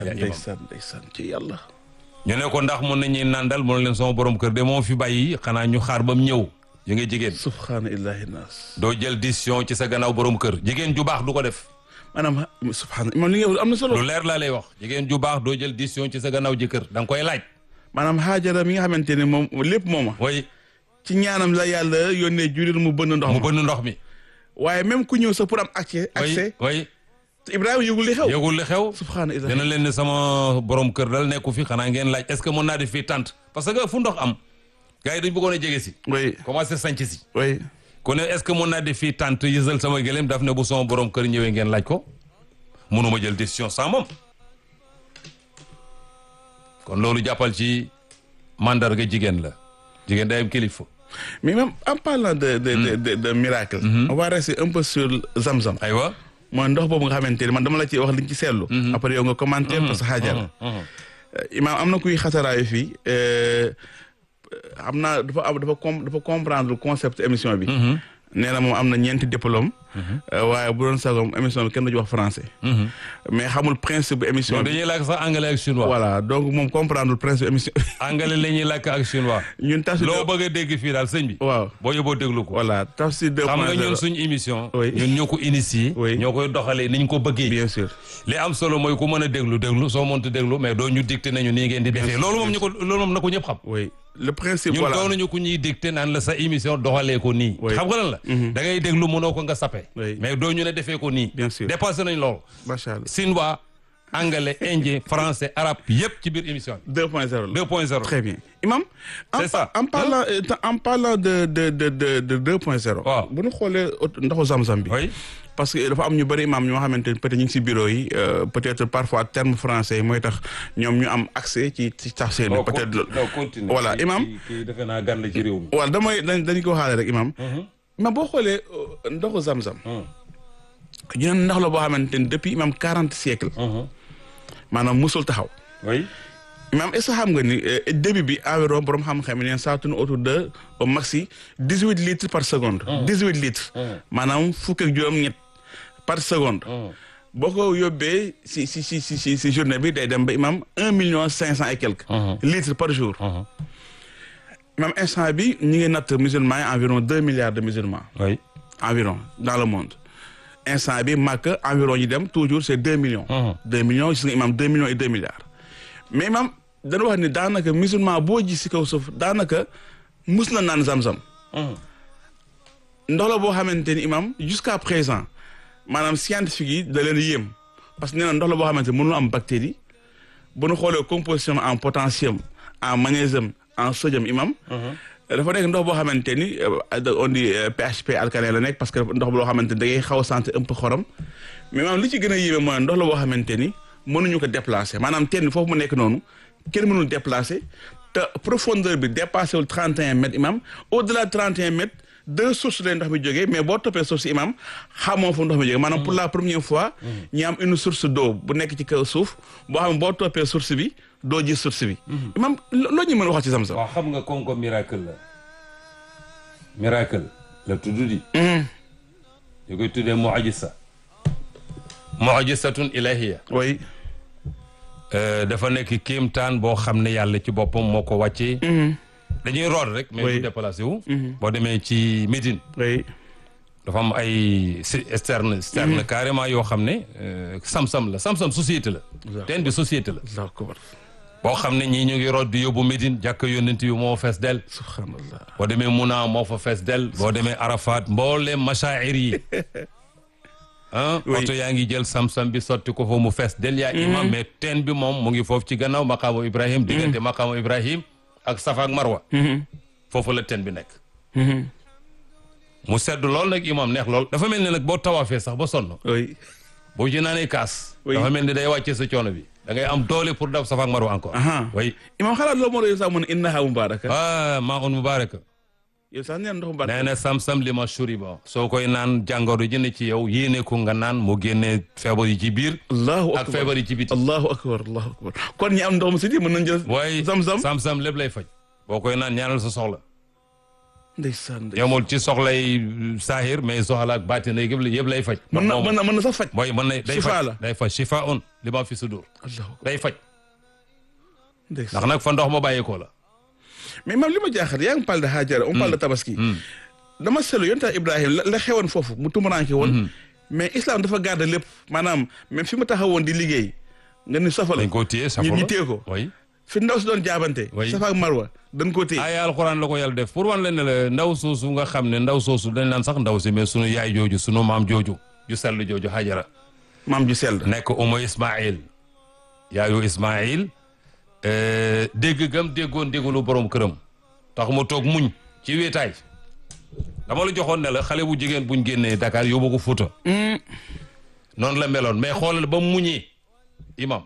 ndeysaan ndeysaan ci yàlla ñu ne ko ndax mun nañuy nandal mu ne leen sama borom kër de moom fi bàyyi xanaa ñu xaar ba mu ñëw yu nga jigéen subhaana illahi naas doo jël décision ci sa gannaaw borom kër jigéen ju baax du ko def maanaam subhaana moom li nga wax am na solo lu leer laa lay wax jigéen ju baax doo jël décision ci sa gannaaw jëkkër da nga koy laaj maanaam Haajara mi nga xamante ne moom lépp mooma way ci ñaanam la yàlla yónnee jullit mu bënn ndox mu ma bënn ndox mi waaye même ku ñëw sa pour am accès accès way way Ibrahima yëgul li xew yëgul li xew subhaana illahi dina leen ne sama borom kër dal nekku fi xanaa ngeen laaj est-ce que mën naa def fii tànt parce que fu ndox am gars yi dañ bëggoon a jege si oui commencé sanc si oui ku ne est-ce que mën naa def fii tànt yësal sama gëléem daf ne bu sama borom kër ñëwee ngeen laaj ko mënuma jël décision sans moom kon loolu jàppal ci mandarga jigéen la jigéen day am kilifa mais même en parlant de de de de, de miracle on va rester un peu sur Zamzam aywa mooy ndox boobu nga xamante ne man dama la ci wax liñ ci seetlu après yow nga commenté parce que Haajara imaam am na kuy xataraayu fii xam naa dafa am dafa com dafa comprendre concept émission bi nee na moom am na ñeenti diplôme waaye bu doon sagoom émission bi kenn du ci wax français mais xamul principe bu émission donc bi dañuy làkk sax anglais ak chinois voilà donc moom comprendre principe émission anglais la ñuy làkk ak chinois ñun tafsir loo bëgg a dégg fii daal sëñ bi waaw boo yóbboo déglu ko voilà tafsir deux xam nga point ñun zéro suñ émission Oui. ñun ñoo ko initié Oui. ñoo koy doxalee niñ ko bëggee bien sûr li am solo mooy ku mën a déglu déglu soo mënta déglu mais doo ñu dicté nañu nii ngeen di defee loolu moom ñu ko loolu moom na ko ñëpp xam oui le principe ñun voilà doonuñu ku ñuy dicté naan la sa émission doxalee ko nii Oui. xam nga lan la da ngay déglu mënoo ko nga sappe Oui. mais doo ñu ne defee ko nii Bien sûr. dépassé nañ loolu macha allah chinois anglais indien français arabe yëpp ci biir émission bi deux point zéro la 2.0 Très bien. Imam, en, C'est ça. en parlant, euh, en parlant de, de, de, de, de 2.0, Waaw. bu ñu xoolee ndoxu Zamzam bi. oui parce que dafa am ñu bëri imam ñoo xamante ne peut-être ñu ngi si bureau yi euh, peut-être parfois terme français yi mooy tax ñoom ñu am accès ci ci tafsir bi peut-être loolu. continue Voilà, imam. kii defe naa gan la ci réew mi voilà damay dañ dañu ko waxaale rek imam. mais boo xoolee euh, ndoxu Zamzam. ñu ne ndox la boo xamante ne depuis imam quarante siècles maanaam musul taxaw. oui Imam est-ce que xam nga ni euh, début bi environ borom xam-xam yi neen saa tourne autour de au maxi dix huit litres par seconde. dix huit litres. maanaam fukk ak juróom-ñett par seconde. boo ko yóbbee si si si si si si journée bi day dem ba imam un million cinq cent et quelques. litres par jour. imam instant bi ñu ngi natt musulmans yi environ deux milliards de musulmans. oui environ dans le monde. instant bi màkk environ ñu dem toujours c'est deux millions. deux millions gis nga imam deux millions et deux milliards. mais imam dañu wax ni daanaka musulman boo gis si kaw suuf daanaka mus na naan zam-zam. ndox la boo xamante ni imam jusqu'à présent maanaam scientifique yi da leen yéem parce que nee na ndox la boo xamante ni mënul am bactérie bu ñu xoolee composition en potassium en magnésium en sodium imam. dafa nekk ndox boo xamante ni euh, on dit euh, PHP alcalin la nekk parce que ndox boo xamante ni da ngay xaw a sentir un peu xorom mais maanaam li ci gën a yéeme mooy ndox la boo xamante ni mënuñu ko déplacer maanaam teen foofu mu nekk noonu kenn mënul déplacer te profondeur bi dépassé wul 31 mètres imam au delà de 31 mètres deux sources lay ndox mi jógee mais boo toppee source imam xamoo fu ndox mi jógee maanaam pour la première fois ñi am une source d'eau bu nekk ci kaw suuf boo xam ne boo toppee source bi doo gis source bi imam loo ñu mën a wax ci Zamzam waaw xam nga comme que miracle la miracle la tudd di ñu koy tuddee mu'jiza mu'jizatun ilahiyya oui Euh, dafa nekk kéemtaan boo xam ne yàlla ci boppam moo ko wàccee dañuy root rek mais Oui. du déplacé wu boo demee ci Médine oui dafa am ay si- externe externe carrément yoo xam ne euh, sam-sam la sam-sam société la D'accord. teen bi société la Allahu akbar boo xam ne ñii ñu ngi root di yóbbu Médine jàkk yónnent bi moo fees del subhanallah boo demee Muna moo fa fees del boo demee Arafat mbooleem machaa'ir yi ah Oui. oto yaa ngi jël sam-sam bi sotti ko fa mu fees del yaa imam mais teen bi moom mu ngi foofu ci gannaaw maqaamu Ibrahim diggante maqaamu Ibrahim ak Safa ak Marwa foofu la teen bi nekk mu sedd lool nag imam neex lool dafa mel ne nag boo tawaafee sax ba sonn oui boo ci naanee kaas Oui. dafa mel ni day wàccee sa coono bi da ngay am doole pour daf Safa ak Marwa encore aha oui imam xalaat loolu moo doon sax mu ne innaha mubaraka ah maa un mubaraka yow sax neen ndox mubaraka nee na sam-sam li ma shuriba soo koy naan jàngoro ji ne ci yow yéene ko nga naan mu génne feebar yi ci biir allahu ak akbar feebar yi ci biti allahu akbar allahu akbar kon ñi am ndox mu si di mën nañ jël waaye zam-zam sam-sam lépp lay faj boo koy naan ñaanal sa soxla ndeysaan ndeysaan. yemul ci soxlay saahir mais soxla ak baatin yëpp la yëpp lay faj mën na moom mën na mën na sax faj. mooy mën na day Shifa faj la. day faj shifa un li ma fi sudur allahu akbar day faj ndeysaan. ndax nag fa ndox ma bàyyeekoo la mais maam li ma jaaxal yaa ngi parle de Hajara on parle de tabaski. dama seetlu yonent Ibrahima la la xewoon foofu mu tumuraanke woon. mais islam dafa garder lépp maanaam même fi mu taxawoon di liggéey nga ni safa la dañ koo téye safa ñu la ñu téye ko. oui fi ndaw si doon jaabante. Oui. safa ak marwa dañ koo téye. aaya alxuraan la ko yàlla def pour wan leen ne la ndaw soosu nga xam ne ndaw soosu dañ naan sax ndaw si mais sunu yaay jooju sunu maam jooju ju sell jooju Hajara maam ju sell. nekk umu Ismaïl yaayu Ismaïl euh, dégg gam déggoon déggalu borom këram tax mu toog muñ ci wéetaay dama la joxoon ne la xale bu jigéen buñ génnee Dakar yóbbu ko Fuuta noonu la meloon mais xoolal ba mu muñee imam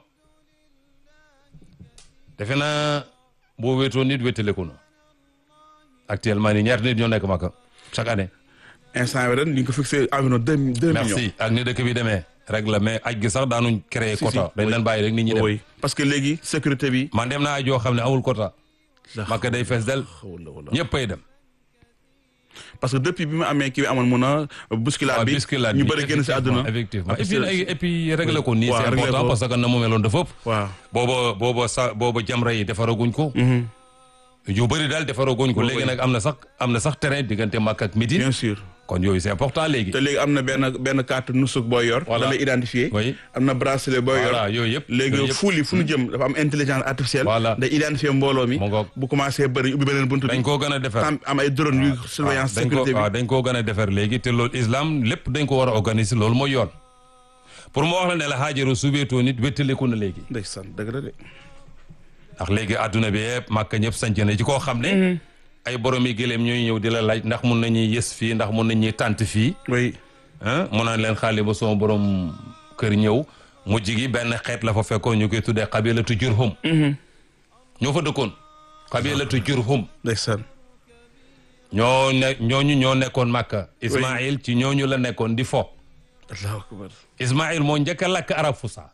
defe naa boo wéetoo nit wéetaleku na actuellement nii ñaata nit ñoo nekk Makka chaque année instant bi ren ñu ngi ko fixé environ deux deux millions. merci ak ni dëkk bi demee rek la mais aj gi sax daanuñ créer Si, quota si, dañ oui. leen bàyyi rek nit ñi dem oui parce que léegi sécurité bi. man dem naa aj yoo xam ne amul quota Makka day fees del wala wala. ñëppay dem parce que depuis bi mu amee kii bi amoon mun a bousculade waaw bi biscuit ñu bëri génn si àdduna. effectivement Parce et puis que- nag- et puis régler ko nii waaw, c'est régler important ko. parce que na mu meloon dafa ëpp waaw. booba booba sa booba jamra yi defaraguñ ko yu bëri daal defaraguñ ko Booba léegi yi. nag am na sax am na sax terrain diggante Makka ak Médine bien sûr. kon yooyu c'est important léegi te léegi am na benn benn carte nusuk booy yor. Voilà. da lay identifier. Oui. am na bracelet booy yor. voilà yooyu yëpp yooyu léegi yëpp fuul yi fu ñu jëm dafa am intelligence artificielle. Voilà. day identifier mbooloo mi. Mu ngoog. bu commencé bëri ubbi beneen buntu bi. dañ koo gën a defar am am ay drone yu surveillance dañ ko sécurité bi. waaw dañ koo gën a defar léegi te loolu islam lépp dañ ko war a organiser loolu mooy yoon pour mu wax la ne la Haajaru su wéetoo nit wéttaliku na léegi ndeysaan dëgg la de. ndax léegi adduna bi yëpp Makka ñëpp sanc na ci koo xam ne ay borom yi gëléem ñooy ñëw di la laaj ndax mun nañuy yës fii ndax mun nañuy tànt fii oui. ah mun naan leen xaali ba sama borom kër ñëw mujj gi benn xeet la fa fekkoon ñu koy tuddee xabilatu Jurhum ñoo fa dëkkoon xabilatu Jurhum ndeysaan. ñoo ne ñooñu ñoo nekkoon Makka Ismaïl ci ñooñu la nekkoon di fo allahu akbar. Ismaïl moo njëkk a lakk arab fusa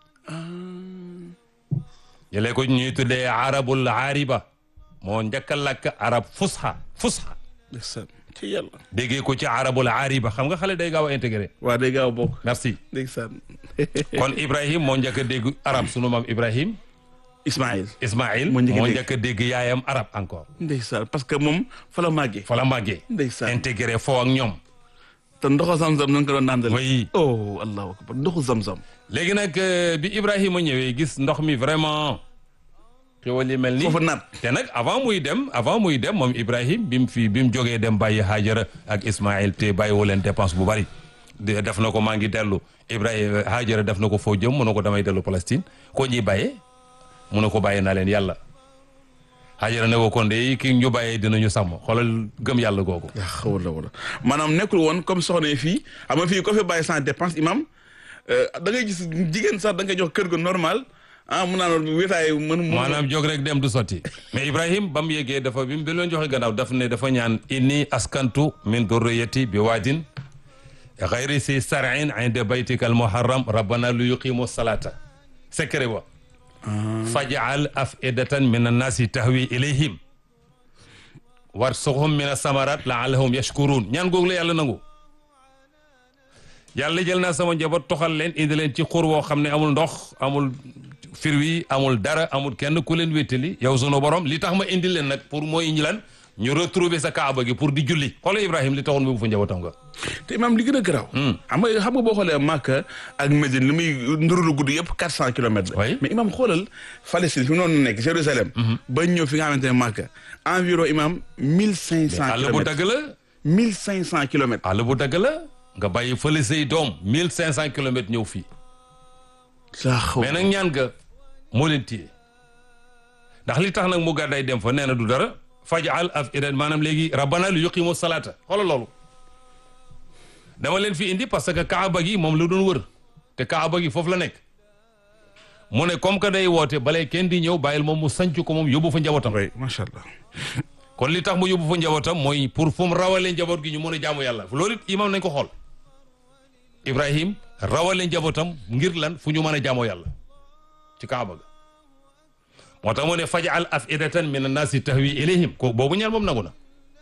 jëlee ko ñuy tuddee arabul aariba moo njëkk a lakk arab fusha fusha ndeysaan ci yàlla. déggee ko ci arabul aariba xam nga xale day gaaw a intégré waa day gaaw a bokk. merci ndeysaan. kon Ibrahim moo njëkk a dégg arab sunu maam Ibrahim Ismaïl. Ismaïl Moo njëkk a moo dégg. njëkk a dégg yaayam arab encore ndeysaan parce que moom fa la màggee. fa la màggee ndeysaan. intégré foo ak ñoom te ndoxu zamzam nañ ko doon nandal. oui oh allahu akbar ndoxu zamzam. léegi nag euh, bi Ibrahima ñëwee gis ndox mi vraiment xéwal yi mel ni foofu naat. te nag avant muy dem avant muy dem moom Ibrahim bi mu fi bi mu jógee dem bàyyi Hajara ak Ismaïl te bàyyiwu leen dépense bu bari de- def na ko maa ngi dellu Ibrahima Hajara def na ko foo jëm mu ne ko damay dellu Palestine koo ñuy bàyyee mu ne ko bàyyi naa leen yàlla Hajara ne ko kon de ki ñu bàyyee dinañu sàmm xoolal gëm yàlla googu. yaa xawla wala maanaam nekkul woon comme soxna yi fii xam nga fii ko fi bàyyi sans dépense imam euh, da ngay gis jigéen sax da nga jox kër gu normal ah mun naa noonu wéetaay mën mu maanaam jóg rek dem du sotti mais Ibrahim ba mu yeggee dafa bi mu bi leen joxe gannaaw daf ne dafa ñaan inni askantu min durriyati bi waadin xayri si sarin inda baytika al muharram rabbana lu yuqimu salata secret ba fajal afidatan min annaasi tahwi ilayhim warsuqhum min asamarat laallahum yashkurun ñaan googu la yàlla nangu yàlla jël naa sama njaboot toxal leen indi leen ci xur woo xam ne amul ndox amul firwi amul dara amul kenn ku leen wéttali yow sunu borom li tax ma indi leen nag pour mooy ñi lan ñu retrouver sa kaaba gi pour di julli xoolal Ibrahim li taxoon mu bu fa njabootam nga te imam li gën a garaaw xam nga xam nga boo xoolee Makka ak Médine li muy ndurulu gudd yëpp quatre cent kilomètres la Oui. mais imam xoolal Palestine fi mu noonu nekk Jérusalem ba ñëw fi nga xamante ne Makka environ imam mille cinq cent àll bu kilomètres dagg la mille cinq cent kilomètres àll bu dagg la nga bàyyi fële say doom mille cinq cent kilomètres ñëw fii laa xaw mais nag ñaan nga moo leen téye ndax li tax nag mu gàdday dem fa nee na du dara fajal afidan maanaam léegi rabbana lu yuqimu salaata xoolal loolu dama leen fi indi parce que kaaba gi moom la doon wër te kaaba gi foofu la nekk mu ne comme que day woote balay kenn di ñëw bàyyil moom mu sanc ko moom yóbbu fa njabootam oui macha allah kon li tax mu yóbbu fa njabootam mooy pour fu mu rawalee njaboot gi ñu mën a jaamu yàlla loolu it imam nañ ko xool Ibrahim rawale njabootam ngir lan fu ñu mën a jaamoo yàlla ci kaaba ga moo tax mu ne fajal afidatan min annaasi tahwi ilayhim ko boobu ñaan moom nangu na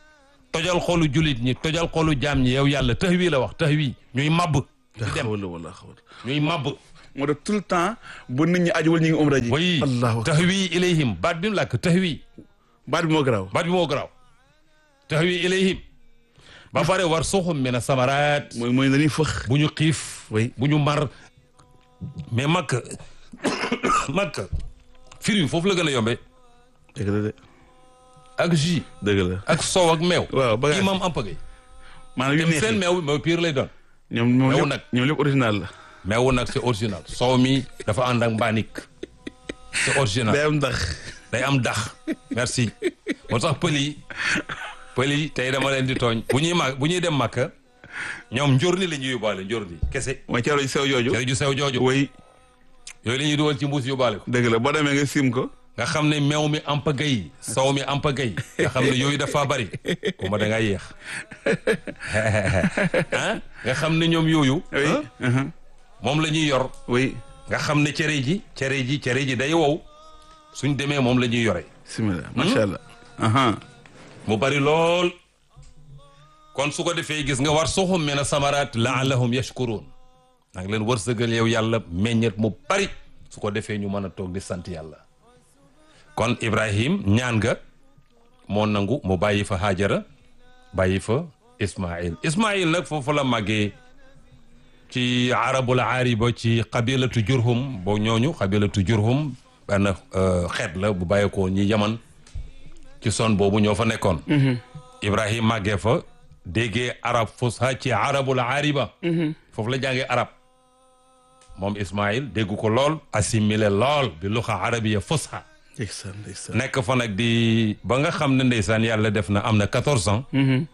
tojal xolu julit ñi tojal xolu jaam ñi yow yàlla tax wii la wax tax wii ñuy mabb di dem xawla wala xawla ñuy mabb moo tax tout le temps bu nit ñi ajuwul ñu ngi umra ji way allahu tax wii ilayhim baat bi mu làkk tax wii baat bi moo garaaw baat bi moo garaaw tax wii ilayhim ba pare war suxum mina samaraat mooy mooy dañuy fëx bu ñu xiif Oui. bu ñu mar mais makk makk firi foofu la gën a yombe dëgg la de ak jus dëgg la ak soow ak meew waaw bagage imam ampagay maanaam yu dem neex seen yi meew meew pire lay doon ñoom ñoom meew lépp nag. ñoom lépp original la meewu nag c'est original soow mi dafa ànd ak mbaanik c'est original day am ndax day am dax merci moo tax pël yi pël yi tey dama leen di tooñ bu ñuy màgg bu ñuy dem màkka ñoom njorli la ñuy yóbbaale njorli kese mooy ceero ji sew jooju cere ju sew jooju way yooyu la ñuy dugal ci mbuus yóbbaale ko dëgg la boo demee nga sim ko nga xam ne meew mi ampa gay soow mi ampa gay nga xam ne yooyu dafa bari ko ma da ngaa yéex ah nga xam ne ñoom yooyu oui ah, uh-huh. moom la ñuy yor oui nga xam ne cere ji cere ji cere ji day wow suñ demee moom la ñuy yore bismillah macha allah aha mu bari lool kon su ko defee gis nga war soxum mina samaraat laallahum yashkurun nang leen wërsëgal yow yàlla meññet mu bari su ko defee ñu mën a toog di sant yàlla kon ibrahim ñaan nga moo nangu mu bàyyi fa hajara bàyyi fa ismail ismail nag foofu la màggee ci arabul aariba ci qabilatu jurhum boo ñooñu qabilatu jurhum benn euh, xeet la bu bàyyeekoo ñi yaman ci son boobu ñoo fa nekkoon ibrahim màggee fa déggee arab fusha ci arabul aariba foofu la jàngee arab moom ismail dégg ko lool assimilé lool bi luxa arabiya fusha ndeysaan ndeysaan nekk fa nag di ba nga xam ne ndeysaan yàlla def na am na quatorze ans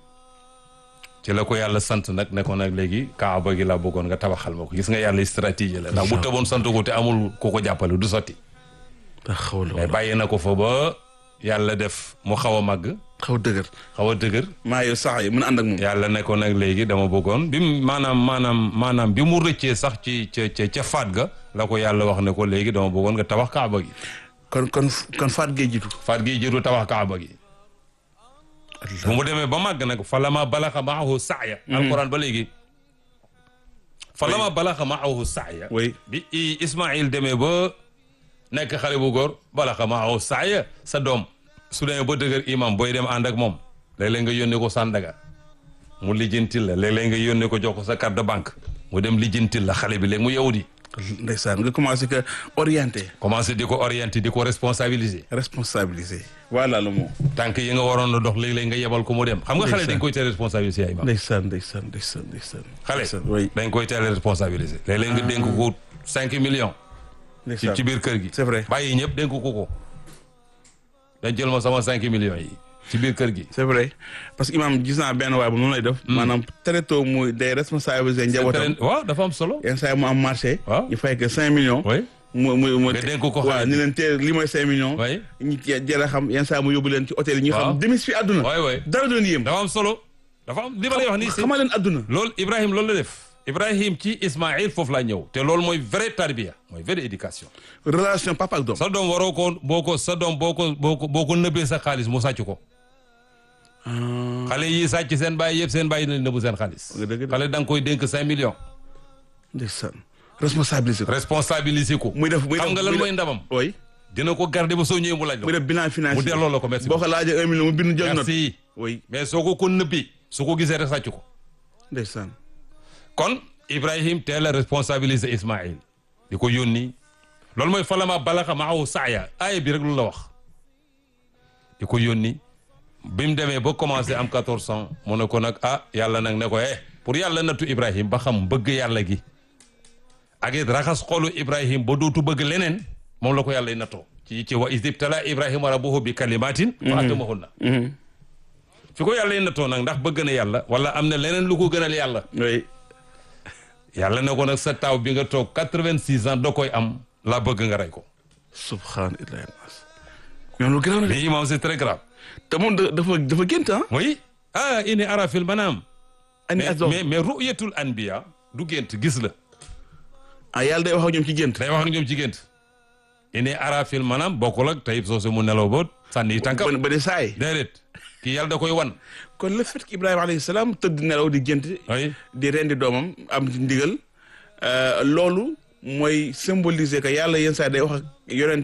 ci la ko yàlla sant nag ne ko nag léegi kaaba gi laa bëggoon nga tabaxal ma ko gis nga yàlla stratégie la ndax bu tëboon sant ko te amul ku ko jàppale du sotti ah xawla mais wala bàyyi na ko fa ba yàlla def mu xaw a màgg xaw dëgër xaw a dëgër maa yow sax yi mën a ànd ak moom yàlla ne ko nag léegi dama bëggoon bi mu maanaam maanaam maanaam bi mu rëccee sax ci ca ca ca faat ga la ko yàlla wax ne ko léegi dama bëggoon nga tabax kaaba gi kon kon kon faat gee jiitu faat gi jiitu tabax kaaba gi bu mu demee ba màgg nag falama balaxa maahu saaya alquran ba léegi falama balaxa maahu saaya oui bi i ismail demee ba nekk xale bu góor balaxa maahu saaya sa doom su demee ba dëgër imam booy dem ànd ak moom léeg-léeg nga yónnee ko Sandaga mu lijjantil la léeg-léeg nga yónnee ko jox ko sa carte de banque mu dem lijjantil la xale bi léegi mu yewut yi ndeysaan nga commencé que orienté commencé di ko orienter di ko responsabiliser responsabilisé voilà le mot tànk yi nga waroon a dox léeg-léeg nga yebal ko mu dem xam nga xale Ndeysaan. dañ koy teel responsabiliser ay imam ndeysaan ndeysaan ndeysaan ndeysaan xale ndeysaan oui dañ koy teel responsabiliser léeg-léeg nga dénk ko cinq millions ci ndeysaan ci biir kër gi c'est vrai bàyyi ñëpp dénk ko ko dañ jël ma sama cinq millions yi ci biir kër gi c'est vrai parce que imam gis naa benn waay bu noonu lay def maanaam très tôt muy day responsabiliser njabootam waaw dafa am solo yenn saa yi mu am marché Waaw. ñu fay que cinq millions oui mu mu mu Nga dénk ko xale waaw bi. ni leen teel li mooy cinq millions oui ñi jël a xam yenn saa yi mu yóbbu leen ci hôtel yi ñu Waaw. xam demis fi àdduna oui oui dara doon yéem dafa am solo dafa am li ma lay wax nii si xamaa leen àdduna loolu Ibrahim loolu la def Ibrahim ci Ismaïl foofu laa ñëw te loolu mooy vraie tarbiya mooy vraie éducation relation papa ak doom sa doom waroo ko boo ko sa doom boo ko boo ko boo ko nëbbee sa xaalis mu sàcc ko xale yi sàcc seen bàyyi yëpp seen bàyyi nañ nëbbu seen xaalis Nga dëgg de. xale da nga koy dénk cinq millions ndeysaan responsabilisé ko responsabiliser ko muy def muy xam def nga lan muy mooy def- ndamam oui dina ko garder ba soo ñëwee mu laaj muy la def bilan financier mu delloo la ko merci boo ko laajee un million mu bind jël note merci oui mais soo ko ko nëbbi su ko gisee rek sàcc ko ndeysaan kon Ibrahim teel a responsabiliser Ismaïl di ko yónni loolu mooy falama balaxa maahu saaya aaya bi rek lu la wax di ko yónni bi mu demee ba commencé am 14 ans mu ne ko nag ah yàlla nag ne ko eh pour yàlla nattu Ibrahim ba xam bëgg yàlla gi ak it raxas xolu Ibrahim ba dootu bëgg leneen moom la ko yàlla nattoo ci ci wa isibtala Ibrahima rabbuhu bi kalimatin fa atamahunna fi ko yàlla nattoo nag ndax bëgg na yàlla wala am na leneen lu ko gënal yàlla oui yàlla ne ko nag sa taaw bi nga toog quatre-vingt-six ans doo koy am laa bëgg nga rey ko subhanallah mais lu gën a mais imam c'est très grave te moom da- dafa dafa gént ah oui ah ini ara fil manam ani mais azom mais mais ru'yatul anbiya du gént gis la ah yàlla day wax ak ñoom ci gént day wax ak ñoom ci gént ini ara fil manam bokkul ak tayib soo mu nelaw ba sànni yi tànkam ba ba di saay déedéet kii yàlla da koy wan kon le fait que Ibrahima alayhi salaam tëdd nelaw di gént oui di rendi doomam am ci ndigal euh, loolu mooy symboliser que yàlla yenn saa day wax ak yonent